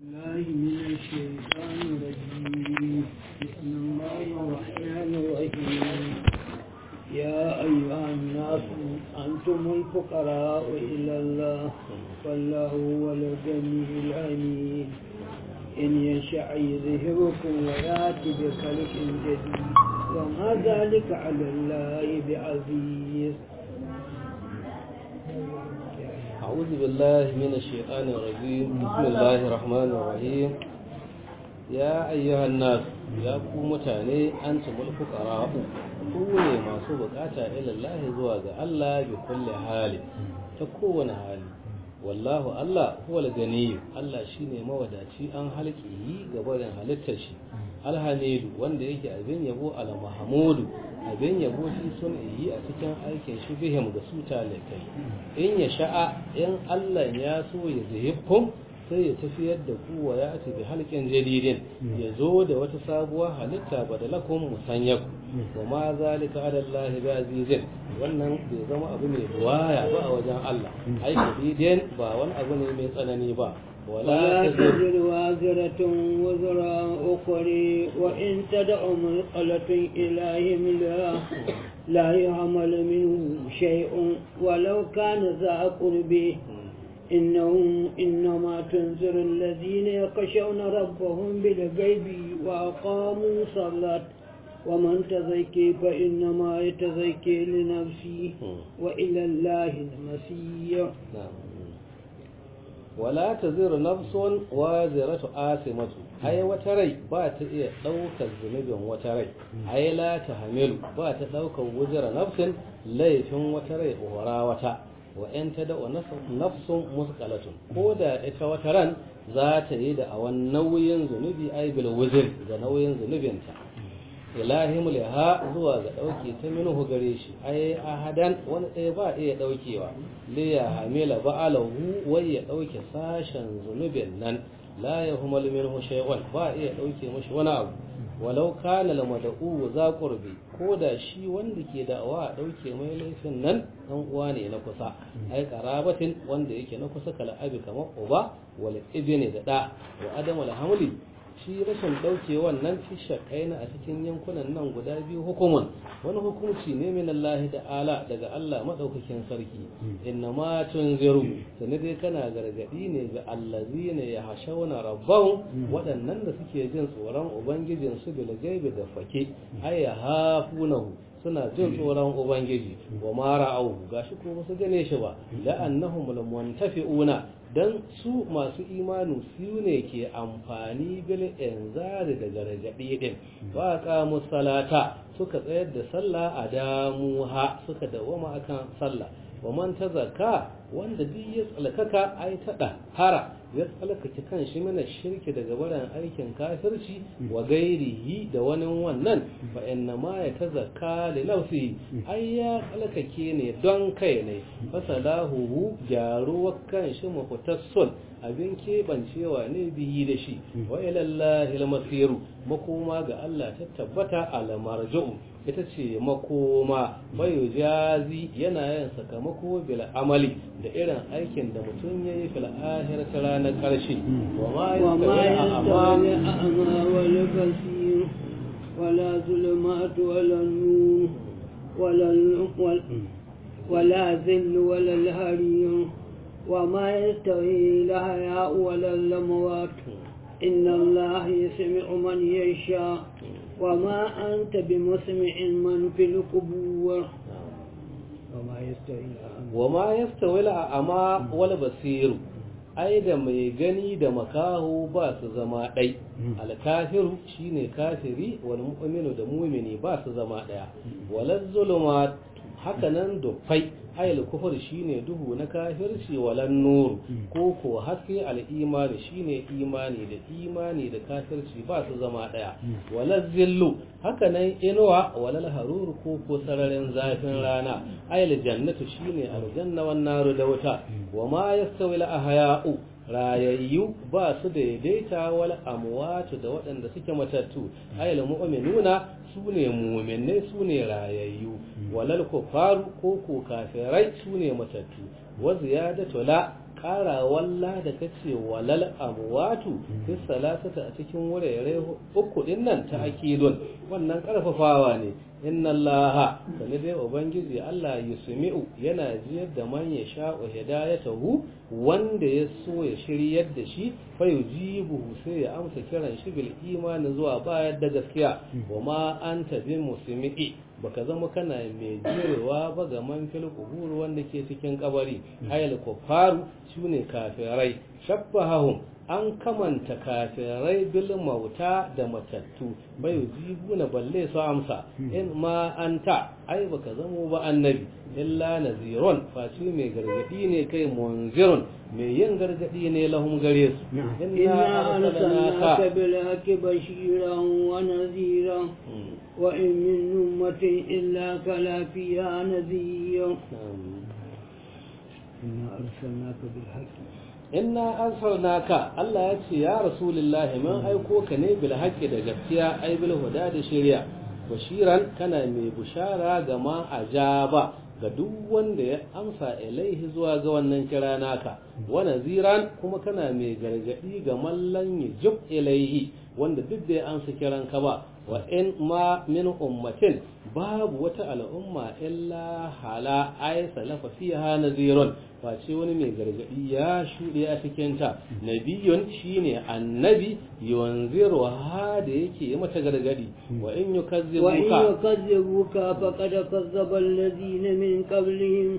الله من الشيطان الرجيم بسم الله الرحمن الرحيم يا أيها الناس أنتم الفقراء إلى الله والله هو الغني الحميد إن يشاء يذهبكم ويأتي بخلق جديد وما ذلك على الله بعزيز أعوذ بالله من الشيطان الرجيم بسم الله الرحمن الرحيم يا أيها الناس يا ku mutane antumul fuqara ku ne masu bukata ila Allah zuwa ga Allah bi kulli hali ta kowane hali wallahu Allah huwal gani Allah shine mawadaci an halki ga barin halittar shi alhamidu wanda yake abin yabo al mahmudu abin yabo shi sun yi a cikin aikin shi bihim ga su talakai in ya sha'a in Allah ya so ya zihibkum sai ya tafiyar da ku wa ya ati bi halqin jadidin ya zo da wata sabuwar halitta badalakum musanyaku wa ma zalika ala Allah bi azizin wannan bai zama abu mai buwaya ba a wajen Allah ai shadidin ba wani abu ne mai tsanani ba ولا تزر وازرة وزر أخرى وإن تدع مثقلة إلى حملها لا يعمل منه شيء ولو كان ذا قربه إنهم إنما تنذر الذين يخشون ربهم بالغيب وأقاموا الصلاة ومن تزكي فإنما يتزكي لنفسه وإلى الله المسير wala ta zira nafsun wa ziratu asimatu ai wata rai ba ta iya ɗaukar zunubin wata rai ai la ta hamilu ba ta ɗaukar wuzira nafsin laifin wata rai hora wata wa in ta da nafsun musqalatun ko da ita wata ran za ta yi da awan nauyin zunubi ai bil wuzir ga nauyin zunubinta ilahim liha zuwa ga ɗauke ta minhu gare shi ai ahadan wani ɗaya ba iya ɗaukewa li ya hamila ba'alahu wai ya ɗauke sashen zunubin nan la ya humal minhu shay'un ba iya ɗauke mashi wani abu walau kana la mad'u za qurbi ko da shi wanda ke da'awa a ɗauke mai laifin nan dan uwa ne na kusa ai qarabatin wanda yake na kusa kala abi kamar uba wal ibni da da wa adam al hamli shi rashin ɗauke wannan fi shakaina a cikin yankunan nan guda biyu hukumun wani hukunci ne min Allah ta'ala daga Allah madaukakin sarki inna ma tunziru sani dai kana gargadi ne ga allazina yahshawna rabbahum waɗannan da suke jin tsoron ubangijin su bil gaibi da fake ay hafunahu suna jin tsoron ubangiji wa ma ra'au gashi ko su gane shi ba la'annahum muntafi'una dan su masu imanu su ne ke amfani bil inzari da gargaɗi din wa qamu salata suka tsayar da sallah a damuha suka dawama akan sallah wa man tazakka wanda duk ya tsalkaka ai tada hara ya tsalkake kan shi mana shirki daga barin aikin kafirci wa gairihi da wani wannan fa inna ma ya tazakka li nafsi ai ya tsalkake ne don kai ne fasalahu gyaruwar kan shi mafutassun abin keɓancewa ne biyi da shi wa ilallahi almasiru makoma ga Allah ta tabbata alamarju'u ita ce makoma bayu jazi yana yin sakamako bil amali da irin aikin da mutum ya yi fil akhirati ranar ƙarshe wa ma yastawi a'ma wal basir wala zulumat wala nur wala ولا ذل ولا الهري وما يستوي الأحياء ولا الأموات إن الله يسمع من يشاء وما أنت بمسمع من في القبور وما يستوي وما يستوي الأعمى والبصير ai da mai gani da makaho ba su zama ɗai alkafiru shine kafiri wal mu'minu da mu'mini ba su zama ɗaya walaz zulumat hakanan dufai ayal kufur shine duhu na kafirci walan nur ko ko haske al imani shine imani da imani da kafirci ba su zama daya walal zillu hakanan inuwa walal harur ko ko sararin zafin rana ayal jannatu shine aljanna wan naru da wuta wama yastawi al ahya'u rayayyu ba su daidaita wal amwatu da waɗanda suke matattu ayal mu'minuna su ne mu'minai su ne rayayyu walal kufaru ko ko kafirai su ne matattu wa ziyadatu la ƙara walla da kace walal amwatu fi salasata a cikin wurare uku din nan ta akidun wannan karfafawa ne inna allaha sani dai ubangiji Allah yusmi'u yana jiyar da man ya sha'u hidayatahu wanda ya so ya shiryar da shi fa yujibuhu sai ya amsa kiran shi bil imani zuwa bayar da gaskiya wa ma anta bi musmi'i baka zama kana mai jirewa ba ga man fil qubur wanda ke cikin kabari ayal kufaru shine kafirai shabbahum an kamanta kafirai bil mauta da matattu bai jibuna balle su amsa in ma anta ai baka zamo ba annabi illa nazirun faci mai gargadi ne kai munzirun mai yin gargadi ne lahum gare su inna arsalnaka bil haqqi bashiran wa naziran wa in min ummatin illa kala fiha nadhir inna arsalnaka bil haqqi inna arsalnaka Allah ya ce ya rasulullahi mun aiko ka ne bil haqqi da gaskiya ai bil huda da shari'a bashiran kana mai bushara ga ma ajaba ga duk wanda ya amsa ilaihi zuwa ga wannan kira naka wa naziran kuma kana mai gargadi ga mallan yujub ilaihi wanda duk da ya amsa kiran ka ba wa in ma min ummatin babu wata al'umma illa hala ay salafa fiha nazirun face wani mai gargadi ya shuɗe a cikin ta nabiyun shine annabi yunziru ha da yake yi mata gargadi wa in yukazzibuka wa in yukazzibuka faqad kazzaba alladhina min qablihim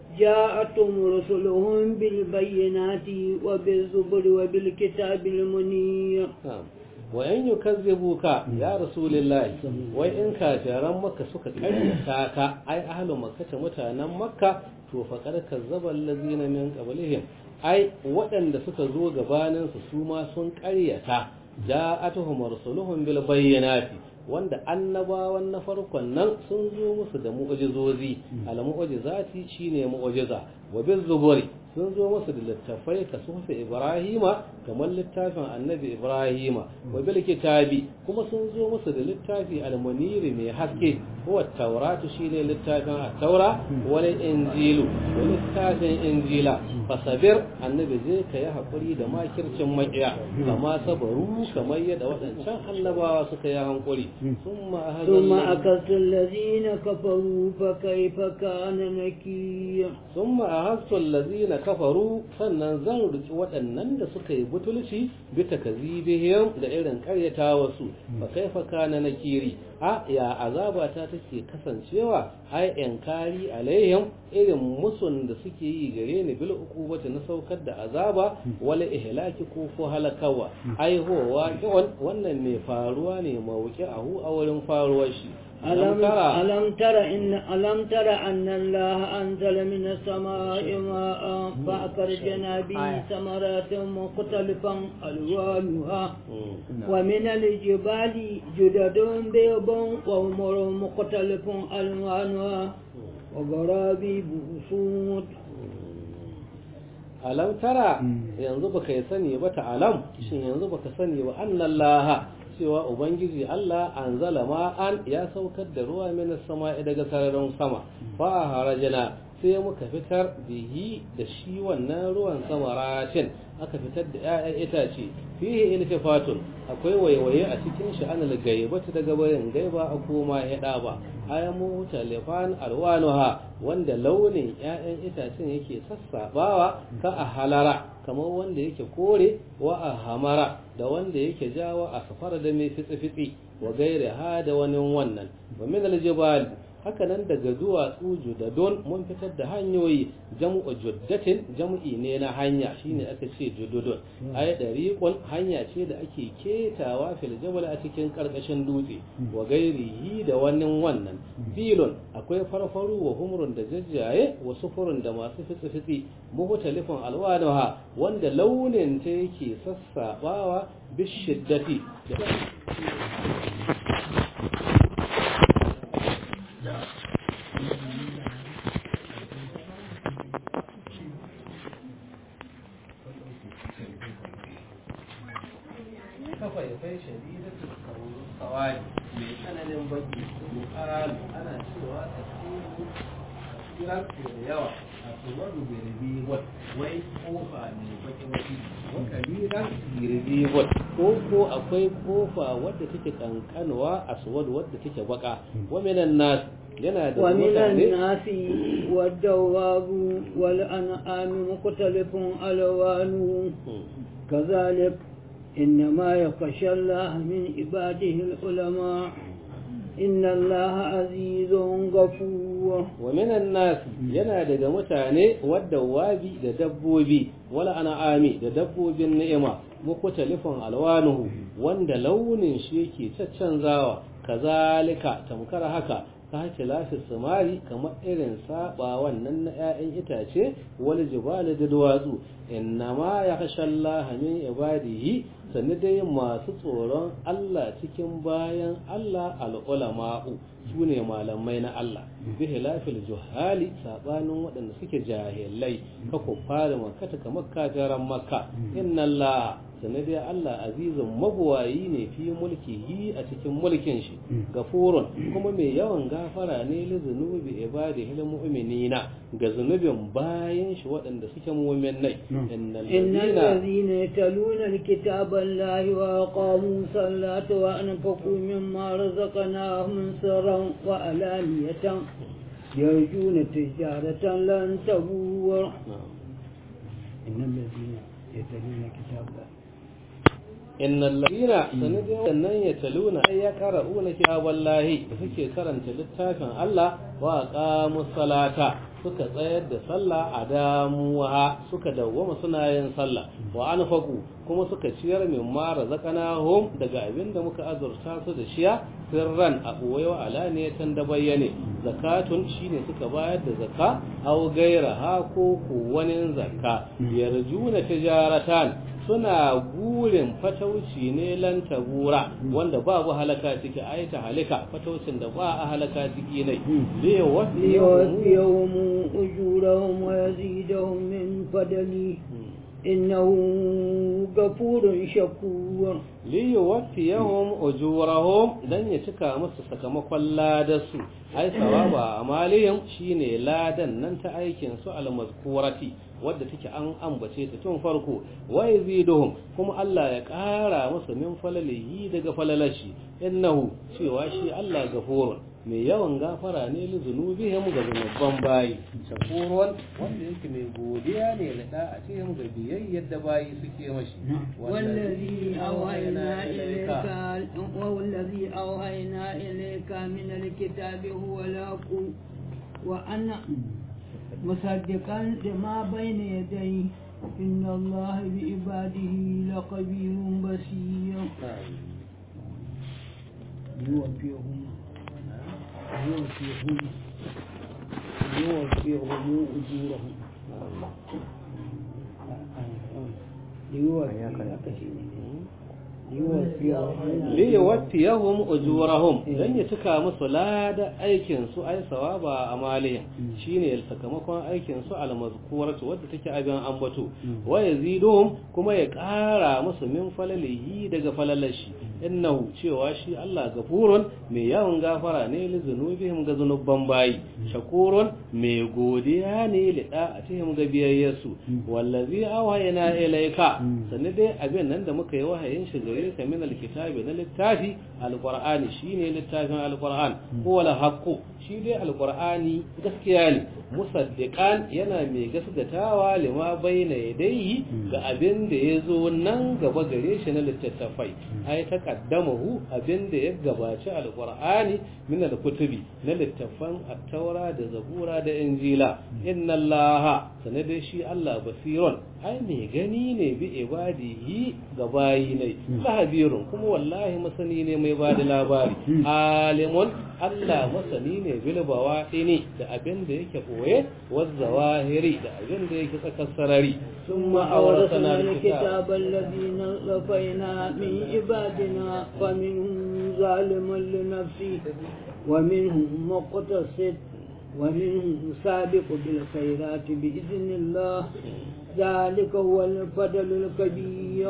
جاءتهم رسلهم بالبينات وبالزبر وبالكتاب المنير wa in yukazzibuka ya rasulullahi wai in kafiran makka suka karyata ka ai ahlu makka mutanen makka to faqad kazzaba allazina min qablihim ai waɗanda suka zo gabanin su su ma sun karyata ja'atuhum rusuluhum bil bayyinati wanda annabawan na farkon nan sun zo musu da mu'jizozi al mu'jizati shine mu'jiza wa bil zuburi sun zo musu da littafai ka sufa ibrahima kamar littafin annabi ibrahima wa bil kitabi kuma sun zo musu da littafi almuniri mai haske huwa tauratu shine littafin at-taura wal injilu da littafin injila fasabir annabi zai ka yi hakuri da makircin makiya kama sabaru kamar yadda waɗancan annabawa suka yi hankuri summa ثم أكلت الذين كفروا فكيف كان نكير ثم أهزت الذين kafaru sannan zan riki waɗannan da suka yi butulci bi takazibihim da irin karyata wasu fa kaifa kana nakiri a ya azaba ta take kasancewa ai inkari alaihim irin musun da suke yi gare ni bil uqubati na saukar da azaba wala ihlaki ko ko halakawa ai huwa wannan ne faruwa ne mawuki ahu a wurin faruwar shi ألم ترى ألم ترى إن ألم ترى أن الله أنزل من السماء ماء فأخرجنا به ثمرات مختلفا ألوانها ومن الجبال جدد بيض وأمر مختلف ألوانها وغرابيب سود alam tara yanzu baka yi sani ba ta alam shin yanzu baka sani ba annallaha cewa ubangiji Allah anzala ma'an ya saukar da ruwa min sama'i daga sararin sama fa harajana sai muka fitar bihi da shi wannan ruwan samaratin aka fitar da 'ya'yan itace fihi iltifatun akwai waiwaye a cikin shi an gaibata daga bayan gaiba a koma hida ba ayamu talifan alwanuha wanda launin 'ya'yan itacen yake sassabawa ka a halara kamar wanda yake kore wa a hamara da wanda yake jawa a safar da mai fitsi-fitsi wa gaire ha da wani wannan wa min aljibal haka nan daga duwatsu judadon mun fitar da hanyoyi jam'u juddatin jam'i ne na hanya shine aka ce jududun ay dariqun hanya ce da ake ketawa fil jabal a cikin karkashin dutse wa gairihi da wannan wannan bilon akwai farfaru wa humrun da jajjaye wa sufurun da masu fitsi fitsi muhtalifun alwanaha wanda launin ta yake sassabawa bishiddati kafaifai shadidatu kawai mai tsananin baki yuqalu ana cewa tasiru tasiran da yawa aswadu birbi wat wai kofa ne baki baki wa kabiran birbi wat ko ko akwai kofa wadda take kankanwa aswadu wadda take baka wa minan nas yana da ومن mutane الناس والدواب والأنعام مختلف ألوانه كذلك إنما يخشى الله من عباده العلماء إن الله عزيز غفور wa minan nas yana daga mutane wadda wabi da dabbobi wala an'ami da dabbobin ni'ima mukhtalifun alwanuhu wanda launin shi yake caccanzawa kazalika tamkar haka ka hake lafi samari kamar irin saba wannan na 'ya'yan itace wal jibali da duwatsu innama ya kashe Allah min ibadihi sannu dai masu tsoron Allah cikin bayan Allah al'ulama'u su ne malamai na Allah bi hilafil juhali sabanin waɗanda suke jahilai ka ku fara makata kamar kajaran makka inna Allah sannu dai Allah azizun mabuwayi ne fi mulkihi a cikin mulkin shi gafurun kuma mai yawan gafara ne li zunubi ibadihi lil mu'minina ga zunubin bayan shi waɗanda suke mu'minai innal إن ladina الذين يتلون الكتاب الله وأقاموا الصلاة وأنفقوا مما رزقناهم سرا وعلانية يرجون تجارة لن تبور إن الذين يتلون كتاب الله innal ladina sanadin wannan ya taluna ay ya qara'una kitaballahi da suke karanta littafin Allah wa aqamu salata suka tsayar da sallah a damuwa suka dawwama suna yin sallah wa anfaqu kuma suka ciyar min ma razaqnahum daga abin da muka azurta su da shiya sirran a boyewa alaniyatan da bayyane zakatun shine suka bayar da zakka aw gaira ha ko ko wani zakka yarjuna tijaratan suna gurin fatauci ne lan tabura wanda babu halaka ciki ai ta halaka fataucin da ba a halaka ciki ne zai wasu ليوفيهم أجورهم ويزيدهم من فضله إنه غفور شكور liyuwaffiyahum ujurahum dan ya cika musu sakamakon ladarsu ai sawaba amalihim shine ladan nan ta aikin su almazkurati wadda take an ambace ta tun farko wa yaziduhum kuma Allah ya ƙara musu min falalihi daga falalashi innahu cewa shi Allah gafurun mai yawan gafara ne li zunubihim ga zunuban bayi shakurun wanda yake mai godiya ne da da'atihim ga biyayyar da bayi suke mashi والذي أوحينا إليك والذي أوحينا إليك من الكتاب هو الحق وأنا مصدقا لما بين يديه إن الله بعباده لخبير بصير يوفيهم يوفيهم يوفيهم أجورهم liyawaffiyahum ujurahum dan ya cika musu lada aikin su ai sawaba amalihim shine sakamakon aikin su almazkuratu wadda take abin ambato wa yaziduhum kuma ya ƙara musu min falalihi daga falalashi innahu cewa shi Allah gafurun mai yawan gafara ne li zunubihim ga zunuban bayi shakurun mai godiya ne li da'atihim ga biyayyarsu wallazi awhayna ilayka sanne dai abin nan da muka yi wahayin shi gare ka min alkitabi na littafi alqur'ani shine littafin alqur'an huwa alhaqqu shi dai alqur'ani gaskiya ne musaddiqan yana mai gaskatawa lima bayna yadayhi ga abin da yazo nan gaba gare shi na littattafai ai taqaddamahu abin da ya gabaci alqur'ani min alkutubi na littafan at-taura da zabura da injila inna allaha sanade shi Allah basirun ai mai gani ne bi ibadihi ga bayi ne lahabirun kuma wallahi masani ne mai bada labari alimun Allah masani ne bil bawaqini da abin da yake boye wazawahiri da abin da yake tsakar sarari ثم أورثنا الكتاب الذين اصطفينا من عبادنا فمنهم ظالم لنفسه ومنهم مقتصد ومنهم سابق بالخيرات بإذن الله ذلك هو الفضل الكبير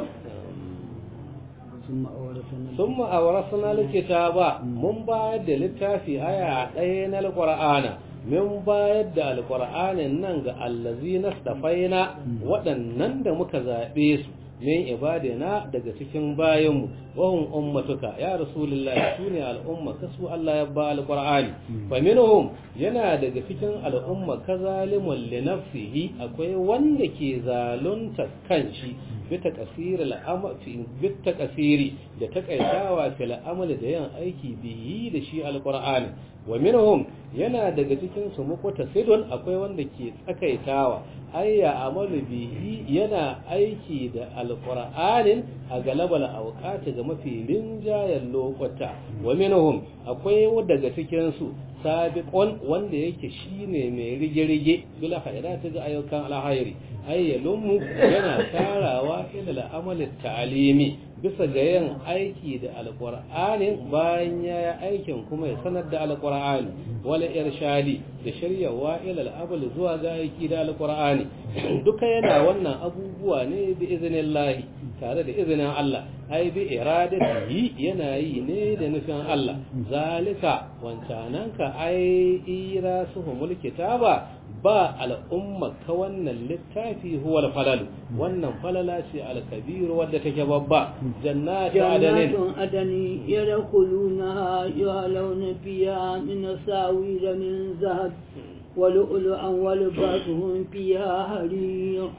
ثم أورثنا ثم أورثنا الكتاب من بعد للتافي آية ɗaya na alƙur'ana min bayar da alqur'anin nan ga allazina stafaina waɗannan da muka zabe su min ibadina daga cikin bayanmu wahum ummatuka ya rasulullahi sune al'umma kasu Allah ya ba alqur'ani fa minhum yana daga cikin al'umma kazalimun li nafsihi akwai wanda ke zalunta kanshi bita kasiri bita kasiri da takaitawa fil amali da yin aiki biyi da shi alqur'ani wa minhum yana daga cikin su muqta sidon akwai wanda ke tsakaitawa ayya amalu bihi yana aiki da alqur'anin a galabal awqati ga mafi rinjayen lokuta wa minhum akwai daga cikin su sabiqon wanda yake shine mai rige-rige bila khairati ga ayyukan alhairi ayyalum yana tarawa ila al'amali ta'alimi bisa ga yin aiki da alqur'anin bayan ya yi aikin kuma ya sanar da alqur'ani wala irshadi da shiryawa ila al'amal zuwa ga aiki da alqur'ani duka yana wannan abubuwa ne bi iznillahi tare da izinin Allah ai bi iradatihi yana yi ne da nufin Allah zalika wancananka ai irasuhumul kitaba ba al'umma ka wannan littafi huwa falal wannan falala ce al-kabir wadda take babba jannatu adanin جنات عدن يدخلونها يعلون فيها من ساوير من ذهب ولؤلؤا ولباسهم فيها حرير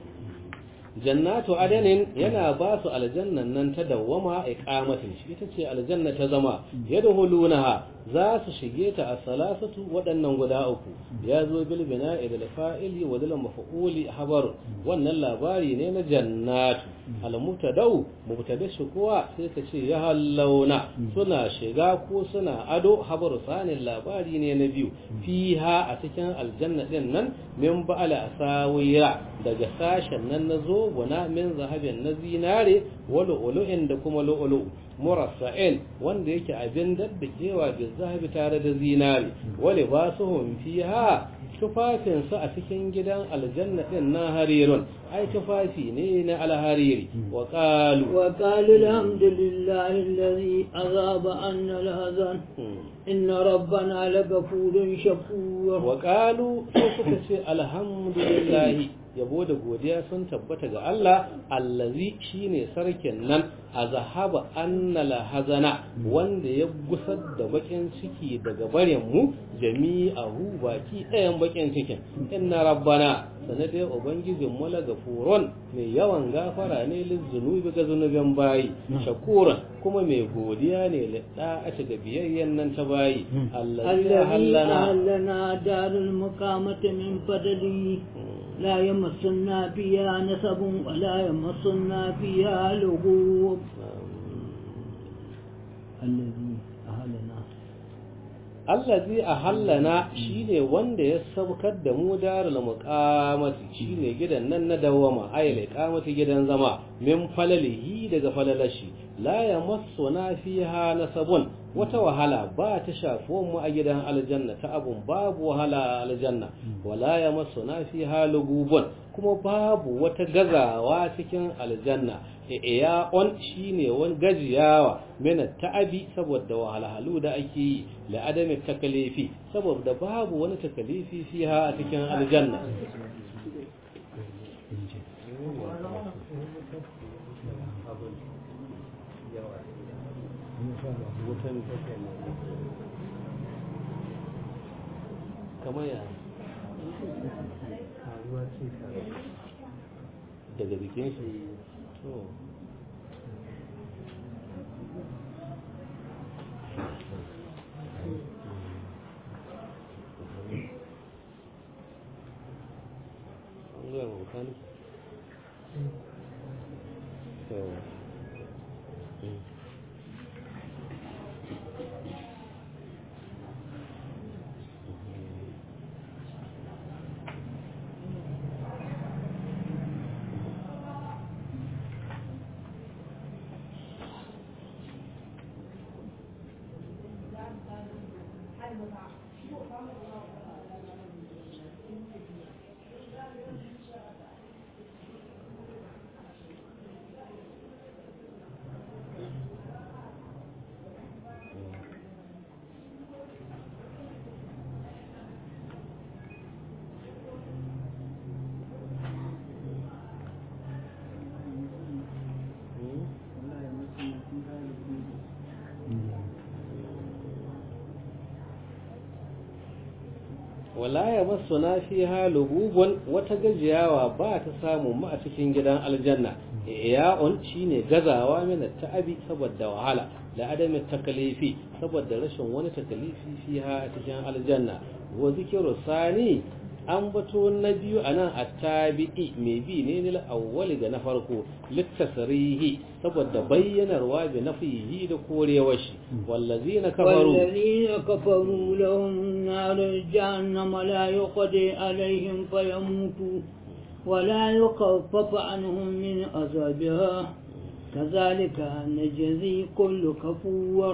jannatu adanin yana ba su aljannan nan ta dawwama iqamatin shi ita ce aljanna ta zama yadkhulunaha za su shige ta a salasatu waɗannan guda uku ya zo bil bina'i da fa'ili wa dal maf'uli habar wannan labari ne na jannatu al mubtada'u mubtada shi kuwa sai ka ce ya hallauna suna shiga ko suna ado habar sanin labari ne na biyu fiha a cikin aljanna din nan min ba'ala asawira daga sashen nan na zobuna min zahabin na zinare wal ulu'in da kuma lu'ulu murassa'in wanda yake abin daddakewa da zahabi tare da zinare wale ba su fiha tufafinsu a cikin gidan aljanna din na harirun ai tufafi ne na alhariri wa qalu wa qalu alhamdulillahi alladhi azaba anna alhazan inna rabbana lagafurun shakur wa qalu sai suka ce alhamdulillahi yabo da godiya sun tabbata ga Allah allazi shine sarkin nan azhaba annala hazana wanda ya gusar da bakin ciki daga barin mu jami'ahu baki ɗayan bakin cikin inna rabbana sanade ubangijin mu la gafurun mai yawan gafara ne lizunubi ga zunubin bayi shakuran kuma mai godiya ne lidda a ga biyayyen nan ta bayi allazi hallana hallana darul muqamati min fadli لا يمسنا فيها نسب ولا يمسنا فيها لغوب الذي أهلنا allazi ahallana shine wanda ya saukar da mu darul muqamati shine gidan nan na dawama ayyul iqamati gidan zama min falalihi daga falalashi la yamassuna fiha nasabun wata wahala ba ta shafuwan mu a gidan aljanna ta abun babu wahala a aljanna wala yamassuna fiha lugubun kuma babu wata gazawa cikin aljanna iya on shine wani gajiyawa mena ta'abi saboda wahalhalu da ake yi la adami takalifi saboda babu wani takalifi fiha a cikin aljanna kamar ya daga jikin shi to wala ya masu na fi halububun wata gajiyawa ba ta samu ma a cikin gidan aljanna iya'un shine gazawa mina ta'abi saboda wahala da adamin takalifi saboda rashin wani takalifi fiha a cikin aljanna wa zikiru sani an bato na biyu a nan a tabi'i mai bi ne nila awwali ga na farko littasarihi saboda bayyanarwa bi nafihi da korewar shi wallazi na kafaru والذين كفروا لهم نار جهنم لا يقضي عليهم فيموتوا ولا يخفف عنهم من عذابها كذلك نجزي كل كفور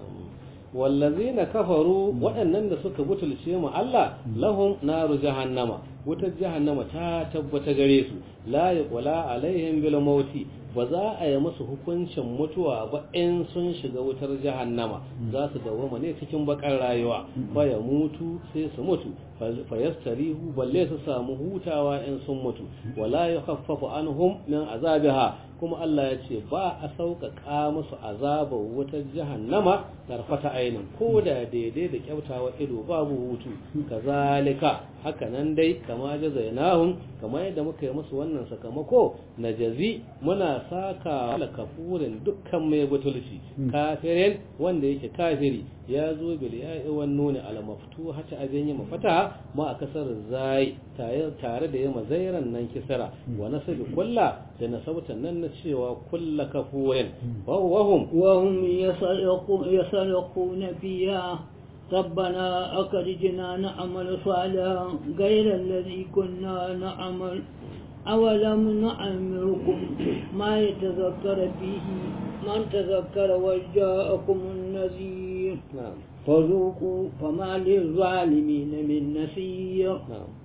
wallazina kafaru waɗannan da suka butulce mu Allah lahum naru jahannama wutar jahannama ta tabbata gare su la yaqula alaihim bil mauti ba za a yi musu hukuncin mutuwa ba in sun shiga wutar jahannama za su dawoma ne cikin bakar rayuwa fa ya mutu sai su mutu fa yastarihu balle su samu hutawa in sun mutu wala yukhaffafu anhum min azabiha kuma Allah ya ce ba a sauƙaƙa musu azabar wutar jahannama tarfata ainin ko da daidai da kyautawa ido babu hutu kazalika haka nan dai kama jazainahum kama yadda muka yi musu wannan sakamako na jazi muna saka wala kafurin dukkan mai butulci kafirin wanda yake kafiri ya zo bil ya'i wan nuni al maftuha ta abin yi mafata ma a kasar zai tare da yama zairan nan kisara wa nasabi kulla da nasabtan nan na cewa kulla kafurin wa hum وهم يسرقون يسرقون فيها ربنا أخرجنا نعمل صالحا غير الذي كنا نعمل أولم نعمركم ما يتذكر فيه من تذكر وجاءكم النذير na'am فذوقوا فما للظالمين من نصير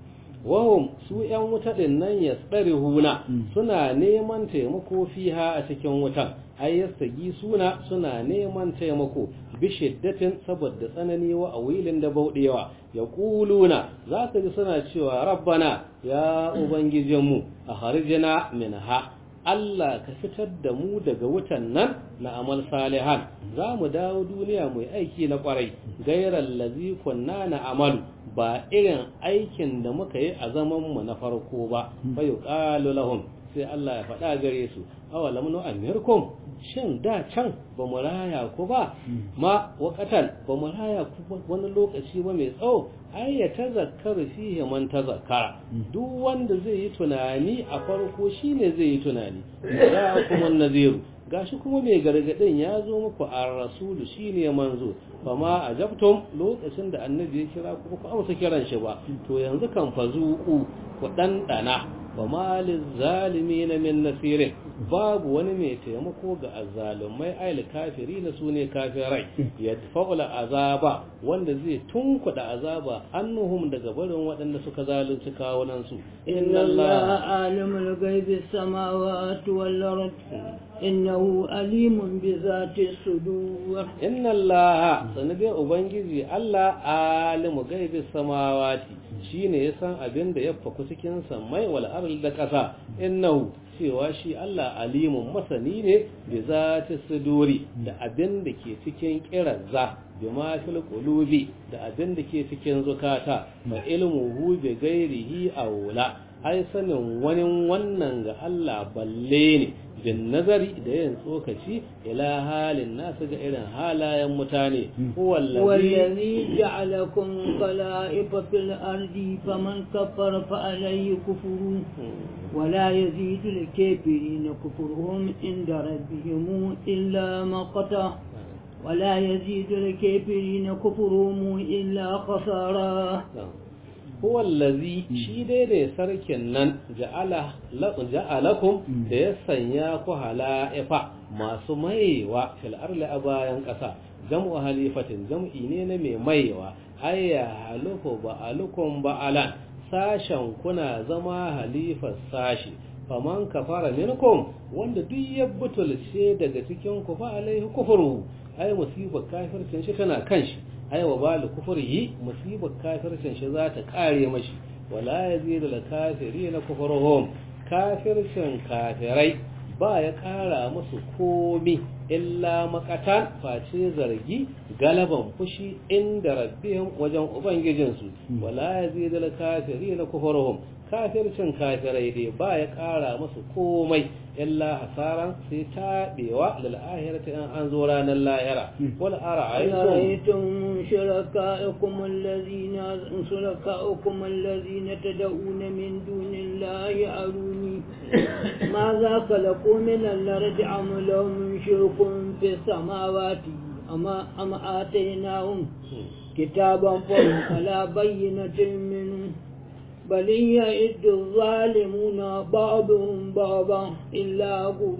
wahum su ‘yan wuta ɗin nan ya tsari huna suna neman taimako fiha a cikin wutan ai yastagi suna suna neman taimako bi shiddatin saboda tsanani wa a wilin da bauɗewa ya ƙuluna za ka ji suna cewa rabbana ya ubangijinmu a harjina min ha Allah ka fitar da mu daga wutan nan na amal salihan za mu dawo duniya mai aiki na kwarai gairar lazi kunna na amalu ba irin aikin da muka yi a zaman mu na farko ba bai qalu lahum sai Allah ya faɗa gare su awalam nu amirkum shin da can ba mu raya ku ba ma waqatan ba mu raya ku wani lokaci ba mai tsawo ai ya tazakkaru fihi man tazakkara duk wanda zai yi tunani a farko shine zai yi tunani za kuma naziru gashi kuma mai gargadin ya zo muku a rasulu shine manzo fama ajabtum lokacin da annabi ya kira ku ku amsa kiran shi ba to yanzu kan fazuku ku dandana wa malil zalimin min nasirin babu wani mai taimako ga azzalumai ayil kafiri na su ne kafirai yadfa'ul azaba wanda zai tunkuda azaba annuhum daga barin waɗanda suka zalunci kawunan su inna allaha alimul ghaibi samawati wal ard innahu alimun bi zati sudur inna allaha sanade ubangiji Allah alimu ghaibi samawati shine ya san abin da ya faku cikin samai wal ard da ƙasa innahu cewa shi Allah alimun masani ne da za ta suduri da abin da ke cikin kirazza bi ma fil qulubi da abin da ke cikin zukata ma ilmuhu bi ghairihi aula ai sanin wani wannan ga Allah balle ne bin nazari da yin tsokaci ila halin nasu ga irin halayen mutane wallazi ja'alakum khala'ifa fil ardi faman kafara fa alayhi kufuru ولا يزيد الكافرين كفرهم عند ربهم إلا مقتا ولا يزيد الكافرين كفرهم إلا خسارا huwa allazi shi dai da sarkin nan ja'alakum da ya sanya ku hala'ifa masu maiwa fil arli a bayan ƙasa jam'u halifatin jam'i ne na mai maiwa ayya halufu ba'alukum ba'alan sashen kuna zama halifar sashi faman kafara minkum wanda duk ya butulce daga cikin ku fa alaihi kufru ai musibar kafircin shi tana kan shi ai wa balu kufrihi musibar kafircin shi za ta kare mashi wala yazidu lil kafirin kufruhum kafircin kafirai ba ya ƙara musu komi illa makatan face zargi galaban fushi inda rabbihim wajen ubangijinsu wala yazidul kafirin kufruhum kafircin kafirai dai ba ya ƙara musu komai illa hasaran sai taɓewa lil ahirati in an zo ranar lahira wal ara'aytum شركائكم الذين شركائكم الذين تدعون من دون الله أروني ماذا خلقوا من الأرض أم لهم شرك في السماوات أما أم آتيناهم كتابا فهم على بينة منه بل يئد الظالمون بعضهم بعضا إلا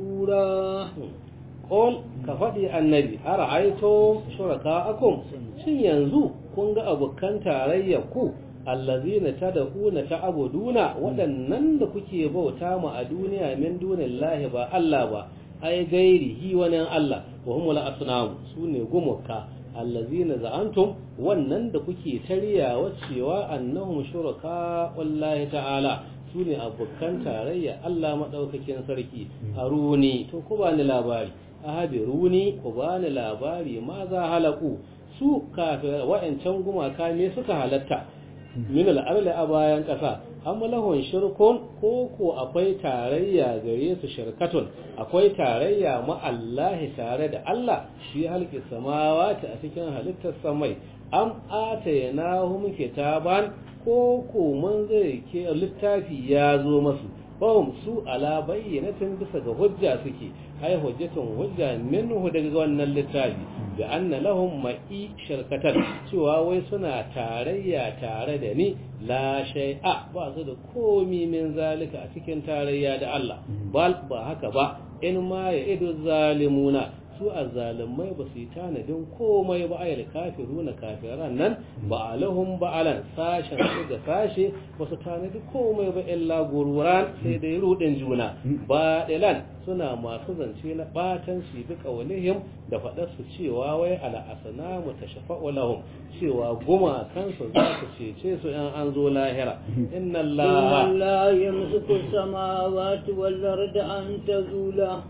غرورا قول كفدي النبي أرأيتم شركاءكم shin yanzu kun ga abokan tarayyar ku allazina tad'una ta'buduna waɗannan da kuke bauta mu a duniya min dunillahi ba Allah ba ai gairihi wani Allah wa humul asnam sune gumuka allazina za'antum wannan da kuke tariyawa cewa annahum shuraka wallahi ta'ala sune abokan tarayya Allah madaukakin sarki aruni to ku bani labari ahabiruni ku bani labari ma za halaku su kafin wa'ancan gumaka ne suka halatta min al'arli a bayan ƙasa amma lahun shirkun ko ko akwai tarayya gare su shirkatun akwai tarayya ma Allah tare da Allah shi halki samawati a cikin halittar samai am atayanahum kitaban ko ko mun zai ke littafi ya zo masu bawum su ala bayyanatin bisa ga hujja suke ai hujjatun hujja minhu daga wannan littafi da anna lahum ma'i shirkatan cewa wai suna tarayya tare da ni la shay'a ba su da komi min zalika a cikin tarayya da Allah bal ba haka ba in ma ya idu zalimuna su azzalimai ba su yi tanadin komai ba ayal kafiruna kafiran nan ba alahum ba alan sashen su da sashe ba su tanadi komai ba illa gururan sai dai rudin juna ba dilan suna masu zance na batan shi bi kaulihim da faɗar su cewa wai ala asnamu tashfa'u lahum cewa guma kansu za su cece su in an zo lahira inna allaha la yamsiku samawati wal arda an tazula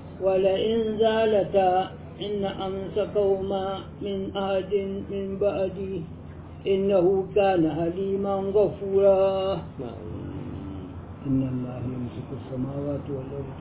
ولئن زالتا إن أمسكهما من أحد من بعدي إنه كان حليما غفورا إن الله يمسك السماوات والأرض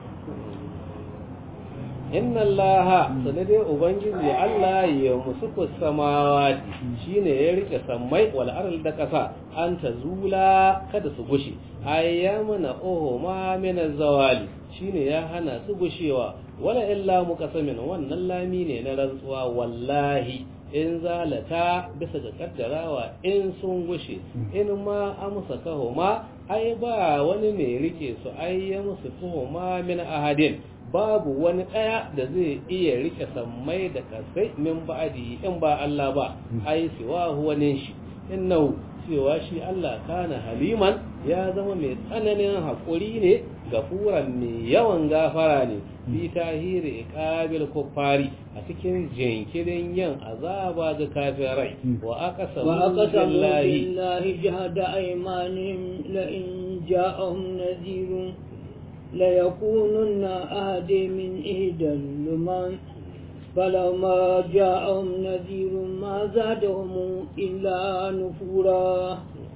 inna allaha sanade ubangiji Allah ya musuku samawati shine ya rike sammai wal ardh da kasa an tazula kada su gushi ayyamana oho ma min zawali shine ya hana su gushewa wala illa muqasamin wannan lami ne na rantsuwa wallahi in zalata bisa ga kaddarawa in sun gushe in ma amsa kahoma ai ba wani mai rike su ai ya musu tuhuma min ahadin babu wani ɗaya da zai iya rike sammai da kasai min ba'adi in ba Allah ba ai siwa wani shi innahu cewa shi Allah kana haliman ya zama mai tsananin haƙuri ne gafuran mai yawan gafara ne fi tahiri iqabil kuffari a cikin jinkirin yin azaba ga kafirai wa aqsamu billahi billahi jahada aymanihim la in ja'ahum nadhirun ليكونن أهدي من إهدى اللمان فلما جاءهم نذير ما زادهم إلا نفورا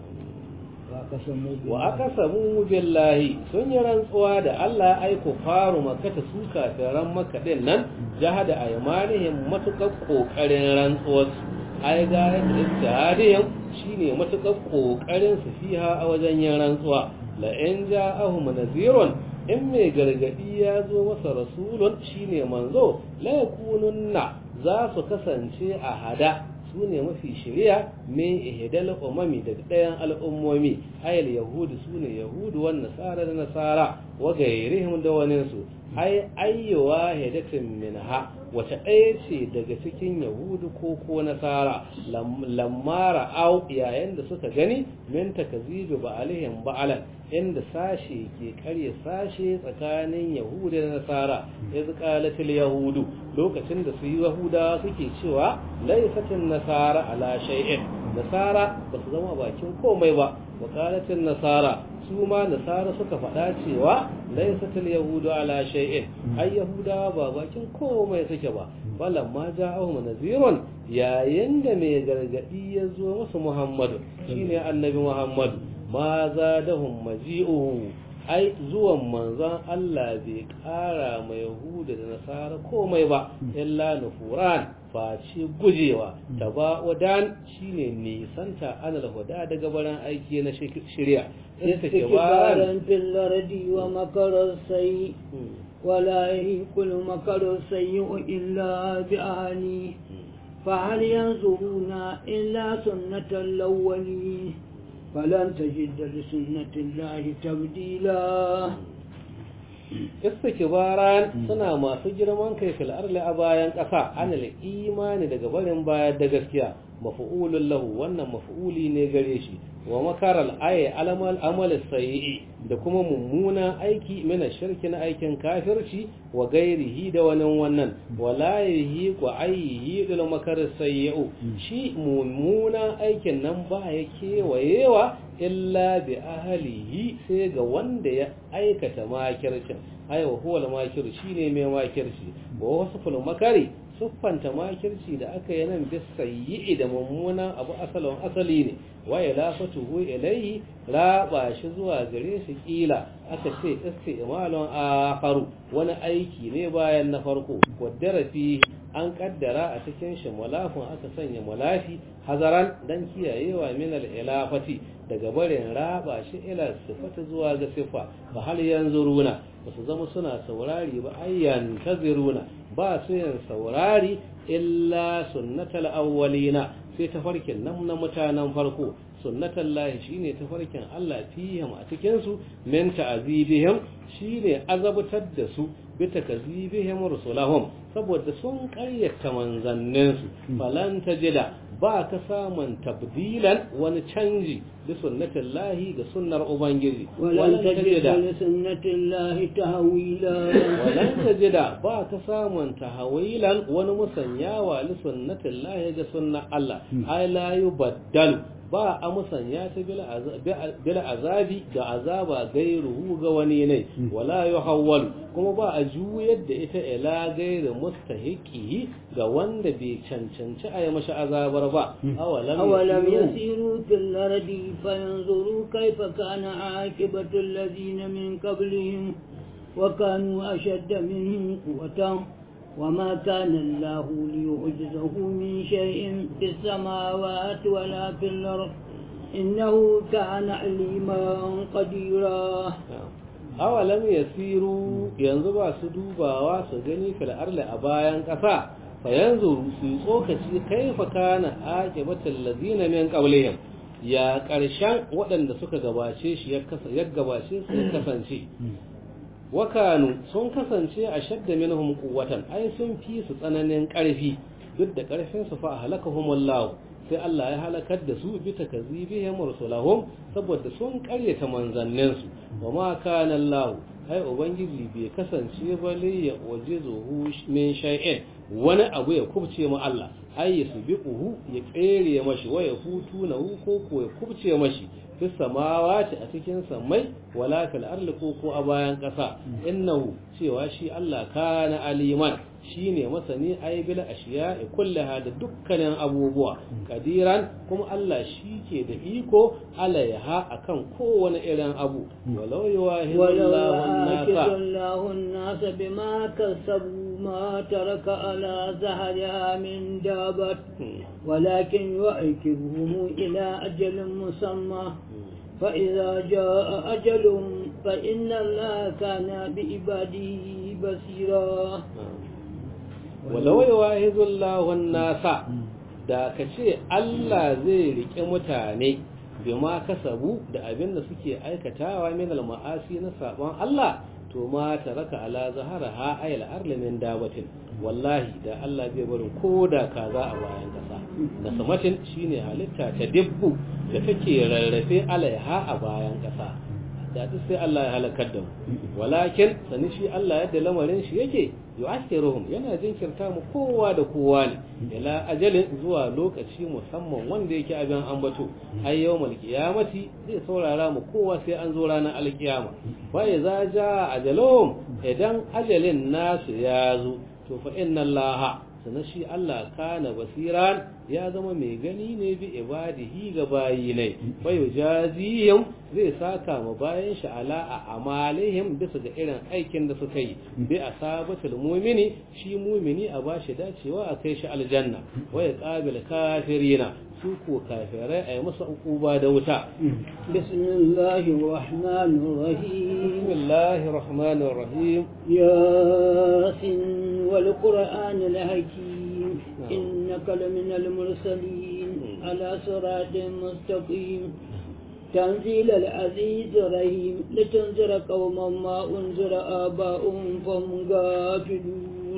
wa aka samu billahi sun yi rantsuwa da Allah ai ku faru makata su kafiran maka din nan jahada aymanihim matukar kokarin rantsuwarsu ai ga ijtihadiyyan shine matukar kokarin su fiha a wajen yin rantsuwa la in ja'ahum nadhirun in mai gargadi ya zo masa rasulun shine manzo la yakununna za su kasance a hada su ne mafi shari'a min ihdal umami daga ɗayan al'ummomi ayal yahudu su ne yahudu wan nasara da nasara wa gairihim da wani su ai ayyuwa hidatin minha wace ɗaya ce daga cikin yahudu ko ko nasara lamara au yayin da suka gani min takazibi ba alihim ba'alan inda sashe ke karya sashe tsakanin yahudu da nasara iz qalatil yahudu lokacin da su yahuda suke cewa laifatin nasara ala shay'in nasara ba su zama bakin komai ba wa qalatil nasara su ma nasara suka faɗa cewa laysat al-yahudu ala shay'in ai yahudawa ba bakin komai suke ba balan ma ja'ahum nazirun yayin da mai gargadi ya zo musu muhammadu shine annabi muhammadu ma zadahum maji'uhu ai zuwan manzon Allah bai ƙara ma Yahuda da Nasara komai ba illa nufuran face gujewa taba'udan shine nisanta anal huda daga baran aiki na shirya استكبارا في الأرض ومكر السيء ولا يهيك المكر السيء إلا بأهله فهل ينظرون إلا سنة الأولين فلن تجد لسنة الله تبديلا istikbaran suna masu girman kai fil arli a bayan ƙasa anil imani daga barin bayar da gaskiya mafu'ulun lahu wannan mafu'uli ne gare shi wa makaral ayi alamal amal sayyi da kuma mummunan aiki mina shirki na aikin kafirci wa gairihi da wani wannan wala yahi wa ayyi dal makar sayyi shi mummunan aikin nan ba ya kewayewa illa bi ahlihi sai ga wanda ya aikata makircin ai wa huwa al-makir shine mai makirci wa wasful makari siffanta makirci da aka yi nan bis sayyi da mummunan abu asalin asali ne wa ilafatuhu ilayhi raba shi zuwa gare shi kila aka ce istimalun akharu wani aiki ne bayan na farko qaddara fi an kaddara a cikin shi mulafin aka sanya mulafi hazaran dan kiyayewa min al-ilafati daga barin raba shi ila sifata zuwa ga sifa fa hal yanzuruna basu zama suna saurari ba ayyan taziruna ba su yin saurari illa sunnatal awwalina sai tafarkin nan na mutanen farko sunnatal lahi shine tafarkin Allah fihim a cikin su min ta'azibihim shine azabtar da su bi takazibihim rusulahum saboda sun ƙaryata manzannin su falan tajida ba ka samun tabdilan wani canji da sunnatin lahi ga sunnar ubangiji walan tajida li sunnatin lahi tahwila walan tajida ba ka samun tahwilan wani musanyawa li sunnatin lahi ga sunnar Allah ai la yubaddalu ba a musanya ta bil azabi da azaba gairuhu ga wani ne wala yuhawwal kuma ba a juyar da ita ila gairu mustahiqi ga wanda bai cancanci a yi masa azabar ba awalam yasiru fil ardi fayanzuru kayfa kana aqibatu alladhina min qablihim wa kanu ashadda minhum quwwatan وما كان الله ليعجزه من شيء في السماوات ولا في الأرض إنه كان عليما قديرا awalam yasiru yanzu ba su dubawa su gani fil arli a bayan ƙasa fa yanzu su tsokaci kaifa kana aqibatul ladina min qablihim ya ƙarshen waɗanda suka gabace shi ya gabace su ya kasance wakanu sun kasance a shadda minhum quwwatan ai sun fi su tsananin ƙarfi duk da ƙarfin su fa halakahumullahu sai Allah ya halakar da su bi takazibihim rusulahum saboda sun ƙaryata manzannin su wa ma kana Allah ai ubangiji bai kasance ba li ya wajizuhu min shay'in wani abu ya kubce mu Allah ai ya subiquhu ya tsere mashi wa ya hutu na ko ko ya kubce mashi fi samawati a cikin samai wala fil ardi ko ko a bayan ƙasa innahu cewa shi Allah kana aliman shine masani ay bil ashiya'i kullaha da dukkanin abubuwa kadiran kuma Allah shi ke da iko alaiha akan kowane irin abu walau yuwahidullahu an-nasa bima kasabu ma taraka ala zahriha min dabat ولكن يؤكبهم إلى أجل مسمى فإذا جاء أجلهم فإن الله كان بعباده بصيرا ولو يواهد الله الناس da ka ce Allah zai riƙe mutane bima kasabu da abin da suke aikatawa min al-ma'asi na sabon Allah to ma taraka ala zahara ha ayal arli min dabatin wallahi da Allah zai barin koda kaza a bayan kasa da samatin shine halitta ta dibbu da take rarrafe alaiha a bayan kasa da duk sai Allah ya halakar da mu walakin sani shi Allah yadda lamarin shi yake yu'akhiruhum yana jinkirta mu kowa da kowa ne ila ajalin zuwa lokaci musamman wanda yake abin ambato ai yawmal qiyamati zai saurara mu kowa sai an zo ranar alkiyama wa idza jaa ajalum idan ajalin nasu ya zo to fa inna allaha sana shi Allah kana basiran ya zama mai gani ne bi ibadihi ga bayi ne bayo jaziyum zai saka ma bayan shi ala a amalihim bisa ga irin aikin da suka yi bi asabatul mu'mini shi mu'mini a bashi dacewa a kai shi aljanna waya qabil kafirina su ko kafirai a yi masa ukuba da wuta bismillahir rahmanir rahim bismillahir rahmanir rahim yasin wal qur'anil hakim innaka laminal mursalin ala siratin mustaqim تنزيل العزيز الرحيم لتنذر قوما ما أنذر آباؤهم فهم غافلون